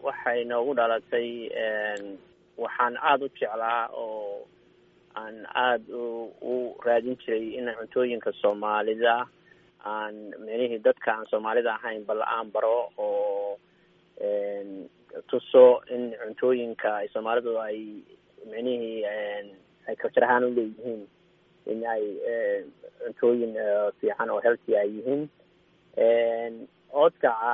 waxay noogu dhalatay waxaan aada u jeclaa oo aan aada u raadin jiray in cuntooyinka soomaalida aan micnihii dadka aan soomaalida ahayn bal aan baro oo tuso in cuntooyinka ay soomaalidu ay micnihii ay culture ahaan u leeyihiin in ay cuntooyin fiican oo healthy ay yihiin oodkaca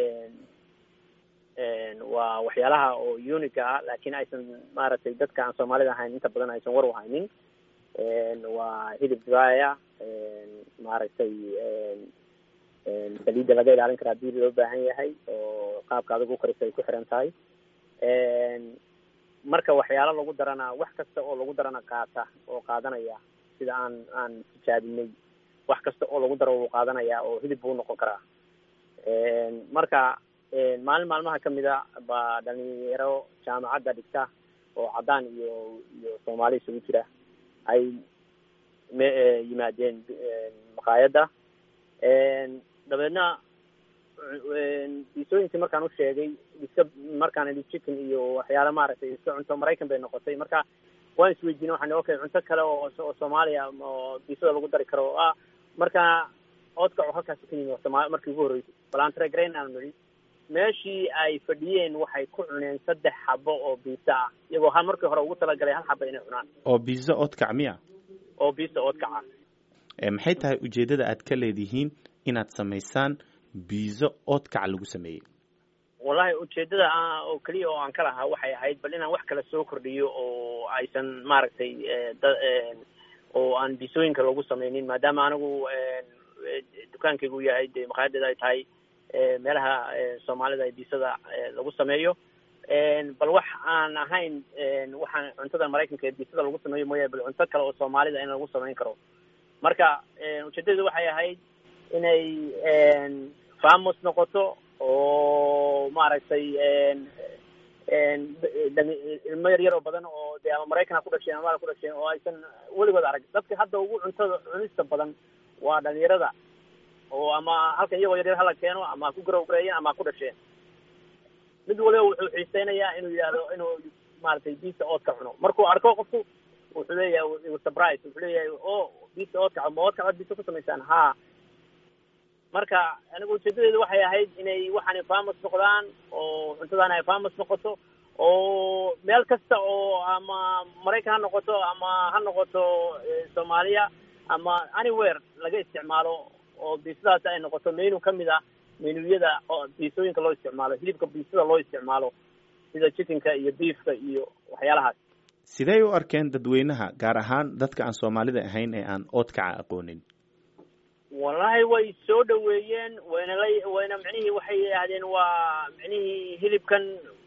waa waxyaalaha oo uniga ah laakiin aysan maaragtay dadka aan soomaalida ahayn inta badan aysan war u haynin waa hilib dibaya maaragtay saliidda laga ilaalin kara hadii loo baahan yahay oo qaabka adag u karisa ay ku xiran tahay marka waxyaalo lagu darana wax kasta oo lagu darana qaata oo qaadanaya sida aan aan tijaabinay wax kasta oo lagu daro wuu qaadanaya oo hilib buu noqon karaa marka maalin maalmaha kamid a baa dhalinyaro jaamacadda dhigta oo caddaan iyo iyo soomaali isugu jira ay me yimaadeen maqaayadda dabeedna diisooyinkii markaan u sheegay iska markaan idhi chicken iyo waxyaala maaragtay iska cunto maraykan bay noqotay marka waan isweydiinay waxaan ihi okay cunto kale oo oo soomaaliya oo diisada lagu dari karo ah marka oodkaco halkaasi ka yimi sooma markii ugu horreysay balantre grain aan nidhi meeshii ay fadhiyeen waxay ku cuneen saddex xabo oo biisa ah iyagoo hal markii hore ugu talagalay hal xaba inay cunaan oo biisa oodkac miya oo biisa oodkaca maxay tahay ujeeddada aad ka leedihiin inaad samaysaan biizo oodkac lagu sameeyey wallahi ujeeddada oo keliya oo aan ka lahaa waxay ahayd bal inaan wax kale soo kordhiyo oo aysan maaragtay da oo aan biisooyinka loogu sameynin maadaama anigu dukaankaygu yahay dee maqaayadeeda ay tahay meelaha soomaalida ay biisada lagu sameeyo bal wax aan ahayn waxaan cuntada maraykanka ee biisada lagu sameeyo mooya bal cunto kale oo soomaalida in lagu samayn karo marka ujeeddadu waxay ahayd inay famos noqoto oo maaragtay ilmo yar yar oo badan oo dee ama maraykan ha ku dhasheen ama ku dhasheen oo aysan weligood arag dadka hadda ugu cuntada cunista badan waa dhalinyarada oo ama halkan iyagoo yaryar hala keeno ama ha ku garowgareeyeen ama ha ku dhasheen mid waliba wuxuu xiiseynayaa inuu yidhahdo inuu maaragtay biisa oodka cuno markuu arko qofku wuxuu leeyahay surprise wuxuu leeyahay o biisa oodkaco ma oodkac ad biisa ku samaysaan ha marka anigu ujeedadeedu waxay ahayd inay waxaanay famos noqdaan oo cuntadaan ay famos noqoto oo meel kasta oo ama maraykan ha noqoto ama ha noqoto soomaaliya ama anywhere laga isticmaalo oo biisadaas ay noqoto menu kamid ah menuyada oo biisooyinka loo isticmaalo hilibka biisada loo isticmaalo sida chickenka iyo beefka iyo waxyaalahaas sidey u arkeen dadweynaha gaar ahaan dadka aan soomaalida ahayn ee aan oodkaca aqoonin wallahi way soo dhaweeyeen wayna la wayna micnihii waxay yidhaahdeen waa micnihii hilibkan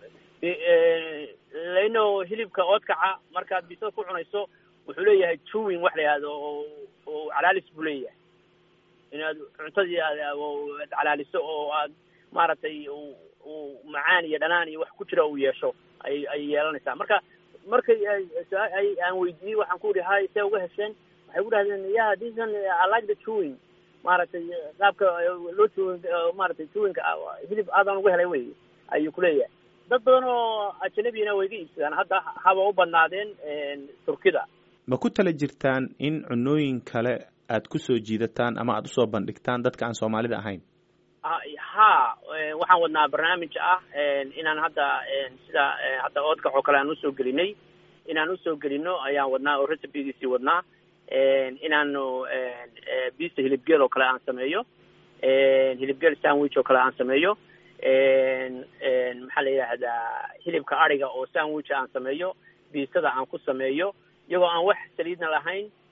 lano hilibka oodkaca markaad biisada ku cunayso wuxuu leeyahay chewing wax la yihahdo oo oo calaalis buu leeyahay inaad cuntadii aad calaaliso oo aad maaragtay uu macaan iyo dhanaan iyo wax ku jira uu yeesho ay ay yeelanaysaa marka markay ay aan weydiiyey waxaan ku ihi hay see uga hesheen waxay ku dhahdeen ya thisan i like the chewing maaragtay qaabka loo chewing maaragtay chewingka hilib aadaan uga helay wey ayuu kuleeyahay dad badan oo ajanabiyana way ga iibsadaan hadda haba u badnaadeen turkida ma ku tala jirtaan in cunooyin kale aad ku soo jiidataan ama aada usoo bandhigtaan dadka aan soomaalida ahayn ha waxaan wadnaa barnaamij ah inaan hadda sida hadda oodkac oo kale aan usoo gelinay inaan usoo gelino ayaan wadnaa oo recipegiisii wadnaa inaanu biista hilibgeel oo kale aan sameeyo hilibgeel sandwich oo kale aan sameeyo maxaa la yidhaahdaa hilibka ariga oo sandwich aan sameeyo biisada aan ku sameeyo iyagoo aan wax saliidna lahayn